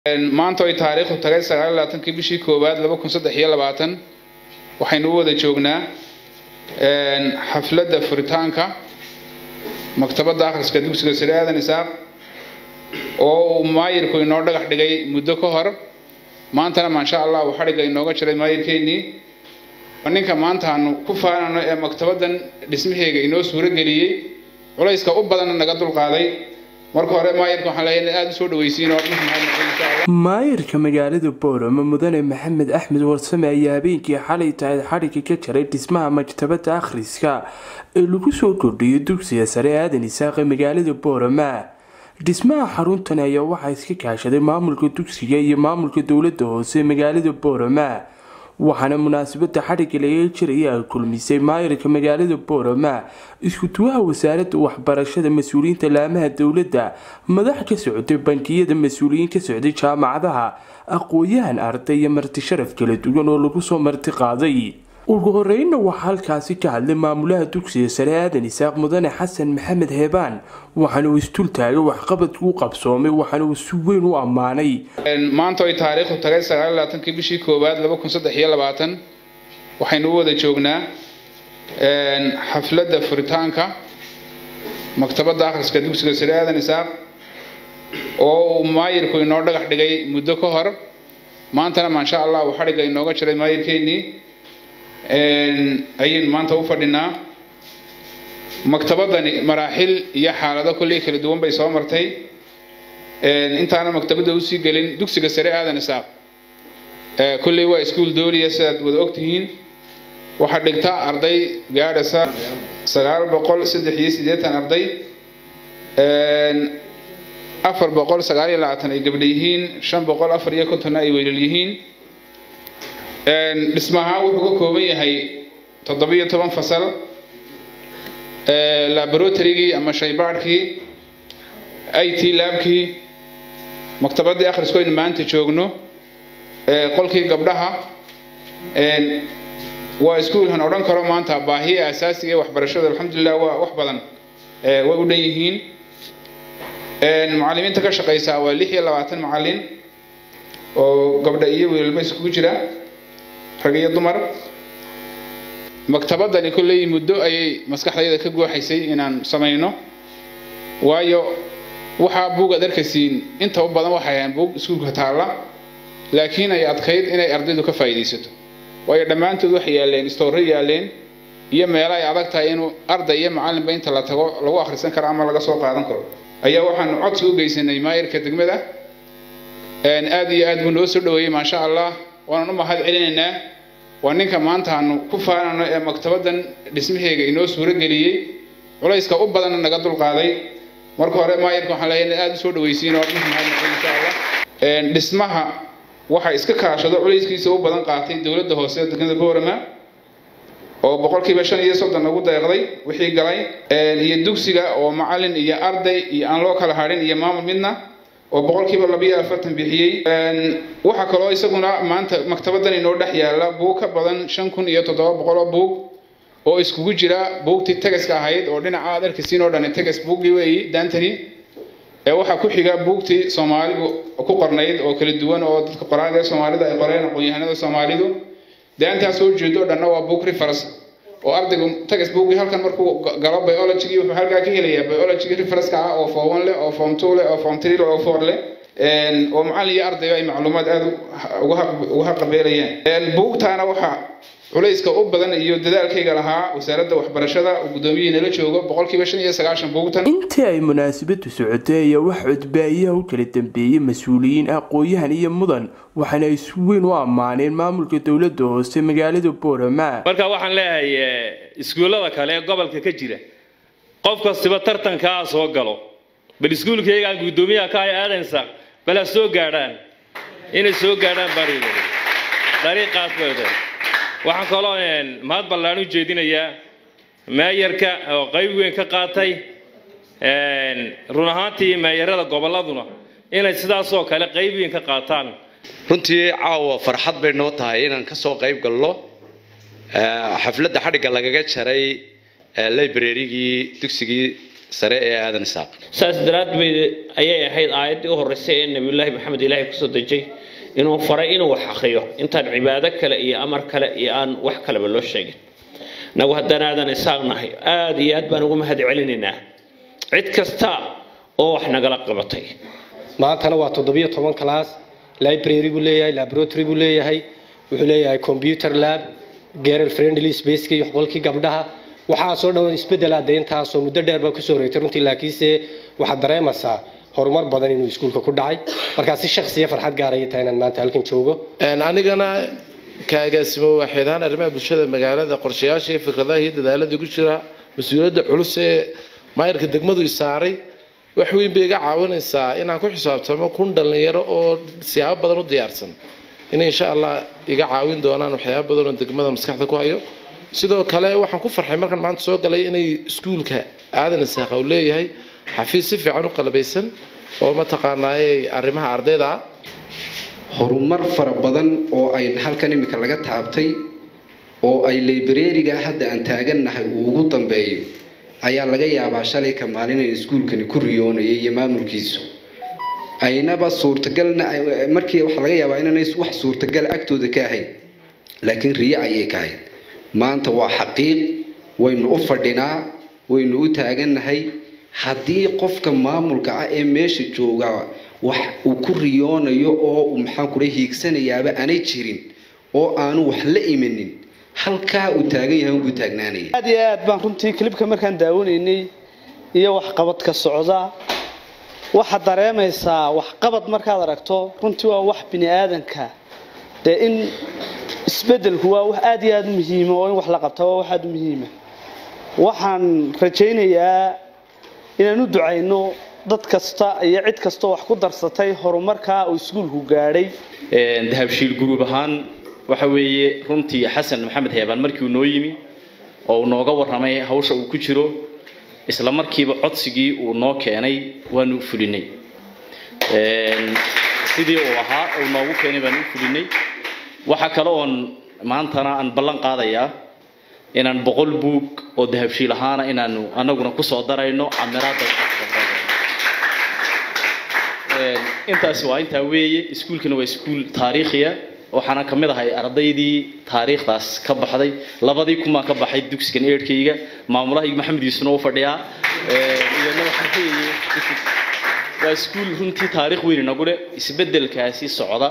maanta ay taariikhdu tagay sagaal labaatankii bishii koowaad laba kun saddex iyo labaatan waxaynu u wada joognaa xafladda furitaanka maktabadda akhriska dugsiga sare aadan isaaq oo uu maayirku inoo dhagax dhigay muddo ka hor maantana maasha allah uu xadhigga inooga jiray maayirkeennii ninka maanta aanu ku faanano ee maktabaddan dhismaheega inoo suuro geliyey culayska u badanna naga dulqaaday marka hore maayirka waxaan leeyahay in aada u soo dhawaysiin oo maayirka magaalada boorama mudane maxamed axmed warsame ayaa habeenkii xalay tahay xadhigga ka jaray dhismaha maktabadda akhriska ee lagu soo kordhiyay dugsiga sare aadan isaaqe magaalada boorama dhismaha xaruntan ayaa waxaa iska kaashaday maamulka dugsiga iyo maamulka dowlada hoose magaalada boorama waxaana munaasabada xadhigga laga jiraya ay kulmisay maayirka magaalada boorama isku-duwaha wasaaradda waxbarashada mas-uuliyiinta laamaha dowladda madax ka socday bankiyada mas-uuliyiin ka socday jaamacadaha aqooyahan arday iyo marti sharaf kala duwan oo lagu soo marti qaaday ugu horeynna waxaa halkaasi ka hadlay maamulaha dugsiga sare aadan isaaq mudane xasan maxamed heebaan waxaana uu istul taagay waxqabadku u qabsoomay waxaana uu si weyn u ammaanay maanta ay taariikhdu tagay sagaal labaatankii bishii koowaad laba kun saddex iyo labaatan waxaynu u wada joognaa xafladda furitaanka maktabadda akhriska dugsiga sare aadan isaaq oo uu maayirku inoo dhagax dhigay muddo ka hor maantana maasha allah uu xadhigga inooga jiray maayirkeennii ayaynu maanta u fadhinaa maktabadani maraaxil iyo xaalado kolley kala duwan bay soo martay intaana maktabadda usii gelin dugsiga sare aadan isaaq kolley waa iskuol dooliya sidaad wada ogtihiin waxaa dhigta arday gaadhasa sagaal boqol saddex iyo siddeetan arday afar boqol sagaal iyo labaatan ay gabdha yihiin shan boqol afar iyo kontonna ay weylal yihiin dhismaha wuxuu ka kooban yahay toddobiyo toban fasal laboratorygii ama shaybaadhkii i t laabkii maktabaddii akhrisku aynu maanta joogno qolkii gabdhaha waa iskuolhan odhan karo maanta baahiya asaasiga ee waxbarashada alxamdulilah waa wax badan way u dhan yihiin macallimiinta ka shaqaysaa waa lix iyo labaatan macallin oo gabdha iyo wiilalba iskugu jira rag iyo dumar maktabadani kolley muddo ayay maskaxdayda ka gooxaysay inaan samayno waayo waxaa buug aad arkaysiin inta u badan waxay ahayn buug iskuulka taalla laakiin ay adkayd inay ardaydu ka faa'iidaysato waayo dhammaantood waxay yaaleen istoorro yaaleen iyo meelo ay adag tahay inuu arday iyo macallinba inta la tago lagu akhrisan karo ama laga soo qaadan karo ayaa waxaanu codsi u geysanay maayirka degmada aad iyo aad buu noo soo dhaweeyey maasha allah waanan u mahad celinaynaa waa ninka maanta aanu ku faanano ee maktabaddan dhismaheega inoo suuro geliyey culayska u badanna naga dulqaaday marka hore maayirka waxaan leeyahay in aada u soo dhawaysiin oo insha allah dhismaha waxaa iska kaashado culayskiisa u badan qaatay dowladda hoose degmada boorama oo boqolkiiba shan iyo soddon lagu deeqday wixii galay iyo dugsiga oo macallin iyo arday iyo aan loo kala hadhin iyo maamul midna oo boqolkiiba labiyo afartan bixiyey waxaa kaloo isaguna maanta maktabaddan inoo dhex yaalla buug ka badan shan kun iyo toddoba boqol oo buug oo iskugu jira buugtii tegaska ahayd oo dhinaca aad arkisiin oo dhani tegas buuggii weeyi daantani ee waxaa ku xiga buugtii soomaalidu ku qornayd oo kala duwan oo dadka qoraaga ee soomaalida ay qoreen aqoon-yahanada soomaalidu daantaas soo jeedo dhanna waa buug reference oo ardaygu tegas buuggii halkan markuu galo biologigii wuxuu halkaa ka helayaa biologigii referenska ah oo form one leh oo form two leh oo form three leh oo four leh oo macallin iyo ardayba ay macluumaad aada uga haqabeelayaan buugtaana waxaa culayska u badan iyo dadaalkayga lahaa wasaaradda waxbarashada uu guddoomiyihii nala joogo boqolkiiba shan iyo sagaashan buugtan intii ay munaasabadu socotay ayaa wax codbaayaha u kala dambeeyey mas-uuliyiin aqooyahan iyo mudan waxaana ay si weyn u ammaaneen maamulka dowladda hoose magaalada boorama marka waxaan leeyahay iskuullada kale ee gobolka ka jira qof kastiba tartankaa soo galo bal iskuulkaygaan guddoomiyaha ka hay aadansa bal ha soo gaadhaan inay soo gaadhaan baan dariiqaas bay waxaan kaloo mahad ballaan u jeedinayaa meeyarka oo qayb weyn ka qaatay run ahaantii meeyarada gobolladuna inay sidaasoo kale qayb weyn ka qaataan runtii caawa farxad bay noo tahay inaan ka soo qayb galno xafladda xadhigga lagaga jaray librarygii dugsigii sare ee aadan isaaq saas daraaddeed ayay ahayd aayaddii u horreysay ee nebiyullaahi maxamed ilaahay kusoo dejay inuu faray inuu wax akhriyo intaan cibaado kale iyo amar kale iyo aan wax kaleba loo sheegin nagu haddaan aadan isaaq nahay aada iyo aad baan ugu mahad celinaynaa cid kasta oo wax nagala qabatay maantana waa toddobiyo toban class library buu leeyahay laboratory buu leeyahay wuxuu leeyahay computer lab girl friendly spacekii iyo qolkii gabdhaha waxaasoo dhan isbedel ah deyntaasoo muddo dheer baa kusoo horeegtay runtii laakiinse waxaad dareemaysaa horumar badan inuu iskuulka ku dhacay markaa si shaksiya farxad gaaraya tahay inaan maanta halkan joogo anigana ka agaasimo waaxeedhaan arrimaha bulshada magaalada qorshayaasha iyo fikradaha iyo dadaalada ku jira mas-uuliyadda culus ee maayarka degmadu isaaray wax weyn bay iga caawinaysaa inaan ku xisaabtamo kun dhalinyaro oo siyaabo badan u diyaarsan inay insha allah iga caawin doonaan waxyaaba badan oo degmada maskaxda ku hayo sidoo kale waxaan ku farxay markaan maanta soo galay inay iskuulka aadan isaaq uu leeyahay xafiis si fiican u qalabaysan oo mataqaanaaye arrimaha ardayda ah horumar fara badan oo ay halkan imika laga taabtay oo ay librariga hadda aan taagannahay uu ugu dambeeyo ayaa laga yaabaa shalay ka maalin in iskuulkani ku riyoonayay iyo maamulkiisu aynaba suurtagalna markii waxaa laga yaabaa inaanay wax suurtagal agtooda ka ahayn laakiin riyo ayay ka ahayd maanta waa xaqiiq waynu u fadhinaa waynu u taagannahay haddii qofka maamulka ah ee meesha jooga wax uu ku riyoonayo oo uu maxaan kula hiigsanayaaba aanay jirin oo aanu wax la imanin halkaa uu taagan yahay unbuu taagnaanaya aad iyo aad baan runtii klibka markaan daawanaynay iyo waxqabadka socda waxaad dareemaysaa waxqabad markaad aragto runtii waa wax bini aadanka dee in isbedelku waa wax aad iyo aad u muhiima oo in wax la qabta waa wax aad u muhiima waxaan rajaynayaa inaan u ducayno dad kasta iyo cid kastoo wax ku darsatay horumarkaa uu iskuulku gaadhay dahabshiil guruub ahaan waxa weeye runtii xasan maxamed heebaan markii uu noo yimi oo uu nooga warramay hawsha uu ku jiro isla markiiba codsigii uu noo keenay waanu u fulinay sidii uu ahaa uu noogu keenay baanu u fulinay waxaa kale oon maantana aan ballan qaadayaa inaan boqol buug oo dahabshiil ahaana inaanu anaguna kusoo darayno camiraada intaasi waa intaa weeye iskuulkana waa iskuul taariikhiya waxaana ka mid ahay ardaydii taariikhdaas ka baxday labadii kumaa ka baxay dugsigan eerkayga maamulahayga maxamed yuusuna u fadhiyaa iyadna waxaa weeye waa iskuul runtii taariikh weyn inagu leh isbedelkaasi socda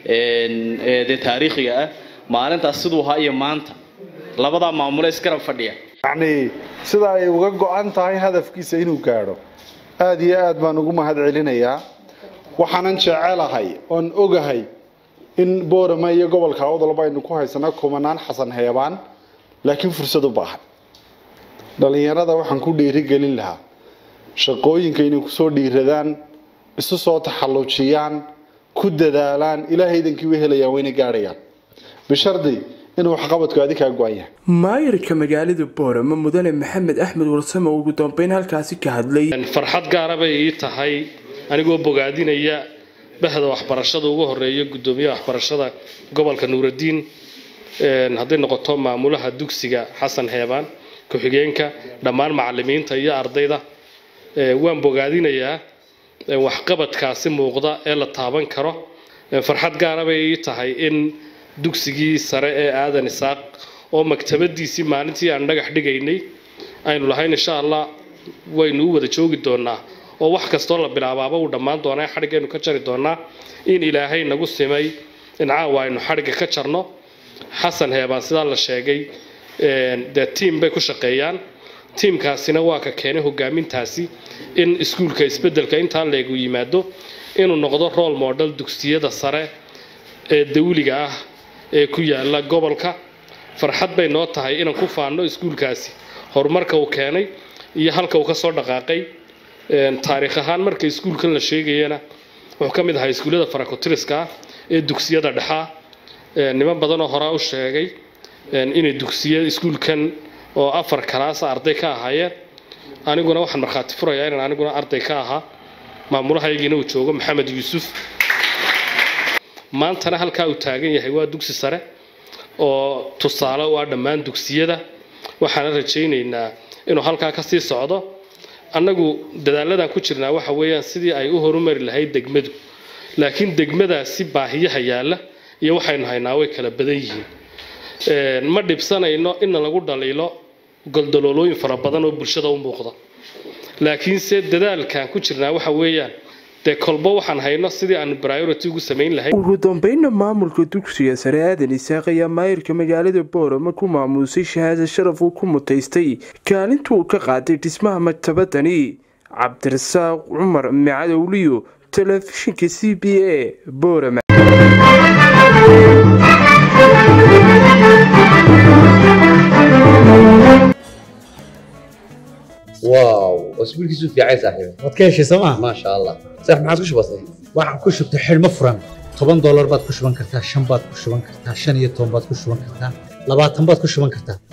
dee taariikhiga ah maalintaas siduu ahaa iyo maanta labadaa maamule isgarab fadhiya yacni sida ay uga go-an tahay hadafkiisa inuu gaadho aada iyo aad baan ugu mahad celinayaa waxaanan jecelahay oon ogahay in boorama iyo gobolka awdalba aynu ku haysana kumanaan xasan heebaan laakiin fursad u baahan dhalinyarada waxaan ku dhiirigelin lahaa shaqooyinka inay kusoo dhiiradaan isu soo taxallujiyaan ku dadaalaan ilaahay idankii u helayaan wayna gaadhayaan bishardi inuu waxqabadku adi kaa go-an yahay maayirka magaalada boorama mudane maxamed axmed warsame ugu dambeyn halkaasi ka hadlay farxad gaara bay ii tahay anigoo bogaadinaya bahda waxbarashada ugu horeeya gudoomiyaha waxbarashada gobolka nuuradiin hadday noqoto maamulaha dugsiga xasan heebaan ku-xigeenka dhammaan macalimiinta iyo ardayda waan bogaadinayaa waxqabadkaasi muuqda ee la taaban karo farxad gaara bay ii tahay in dugsigii sare ee aadan isaaq oo maktabadiisii maalintii aan dhagax dhigaynay aynu lahayn insha allah waynu u wada joogi doonaa oo wax kastoo la bilaabaaba uu dhammaan doonaa xadhigaynu ka jari doonaa in ilaahay nagu simay in caawa aynu xadhigga ka jarno xasan heebaan sidaa la sheegay dee tiim bay ku shaqeeyaan tiimkaasina waa ka keenay hogaamintaasi in iskuulka isbedelka intaa leegu yimaado inuu noqdo role model dugsiyada sare ee dawliga ah ee ku yaala gobolka farxad bay noo tahay inaan ku faanno iskuulkaasi horumarka uu keenay iyo halka uu ka soo dhaqaaqay taariikh ahaan marka iskuulkan la sheegayana wuxuu ka mid ahaa iskuullada farakotiriska ah ee dugsiyada dhexaa niman badan oo horaa u sheegay inay dugsiya iskuulkan oo afar kalaasa arday ka ahaayeen aniguna waxaan markhaati furayaa inaan aniguna arday ka ahaa maamulahaygiina uu joogo maxamed yuusuf maantana halkaa uu taagan yahay waa dugsi sare oo tusaale u ah dhammaan dugsiyada waxaana rajaynaynaa inuu halkaa ka sii socdo annagu dadaalladan ku jirnaa waxa weeyaan sidii ay u horumari lahayd degmadu laakiin degmadaasi baahiyaha yaalla iyo waxaynu haynaa way kala badan yihiin ma dhibsanayno inna lagu dhaliilo goldaloolooyin fara badan oo bulshada u muuqda laakiinse dadaalkan ku jirnaa waxa weeyaan dee kolba waxaan hayno sidii aanu priority ugu samayn lahayn ugu dambeynna maamulka dugsiga sare aadan isaaq ayaa maayirka magaalada boorama ku maamuusay shahaada sharaf uu ku mutaystay kaalintuu ka qaaday dhismaha maktabadani cabdirasaaq cumar macadowliyo telefishinka c b a boorama واو اسبوع كيسو في عايز صاحبي waad ka heshay sooma ما شاء الله صح ما عادش بسيط waxaan ku shubtay xidhmo furan toban doolar baad ku shuban kartaa shan baad ku shuban kartaa shan iyo toban baad ku shuban kartaa labaatan baad ku shuban kartaa